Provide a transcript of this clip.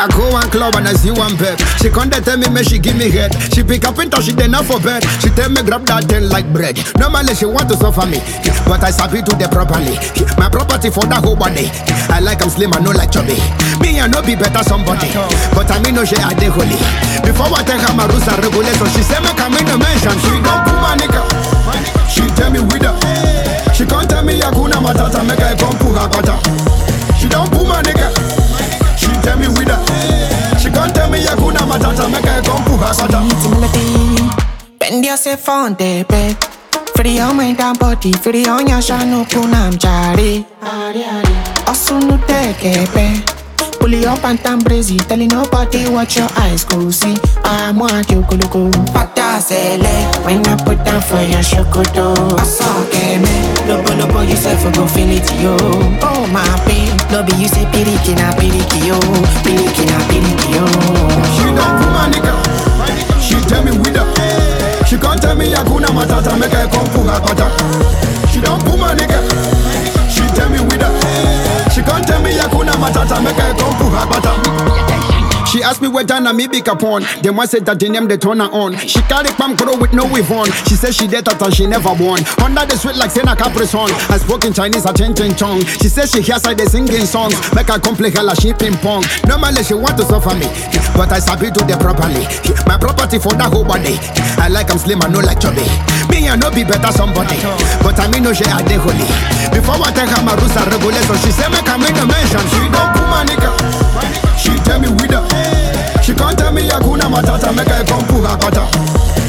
I go one club and I see one pep. She come dey tell me make she give me head. She pick up into she dey not for bed. She tell me grab that thing like bread. Normally she want to suffer me, but I sabi do the properly. My property for that whole body. I like I'm slim, I no like chubby. Me I no be better somebody, but I mean no she I dey holy. Before I take her my rules and regulations, she say make I in the mention. She don't put my nigga. She tell me with her. She can't tell me Yakuna Matata make I come put her butter. She don't put my nigga. She tell me with her. She can't tell me Yakuna Matata make I come put her butter. It's a melody. Bend yourself on the bed. Free your mind and body, free on your shano kunam jari. Also no take it, Pull it up and tam brazy, telling nobody what your eyes go see. I want you go look Pata sele, when I put down for your shokoto. I saw game, lobo lobo yourself go feel it yo. Oh my babe, no be you say piriki na piriki yo, piriki na piriki yo. She don't put my nigga. She tell me with her. She can't tell me Yakuna Matata make I come put her butter. She don't put my nigga. She tell me with her. She can't tell me Yakuna Matata make I come put her butter. She asked me where Dana me pick upon. Then one said that the name they turn her on. She carry palm crow with no weave on. She said she dead and she never won. Under the sweet like Sena Capri song. I spoke in Chinese, I change in chong. She said she hears I they singing songs. Make her come play hella she ping pong. Normally she want to suffer me, but I sabi do the properly. My property for that whole body. I like I'm slim, I no like chubby. Me I no be better somebody, but I mean no she I dey holy. Before I take her my rules and regulations, she say make I in the mention. She don't put my nigga. She tell me with her. She can't tell me Yakuna Matata make I come put her butter.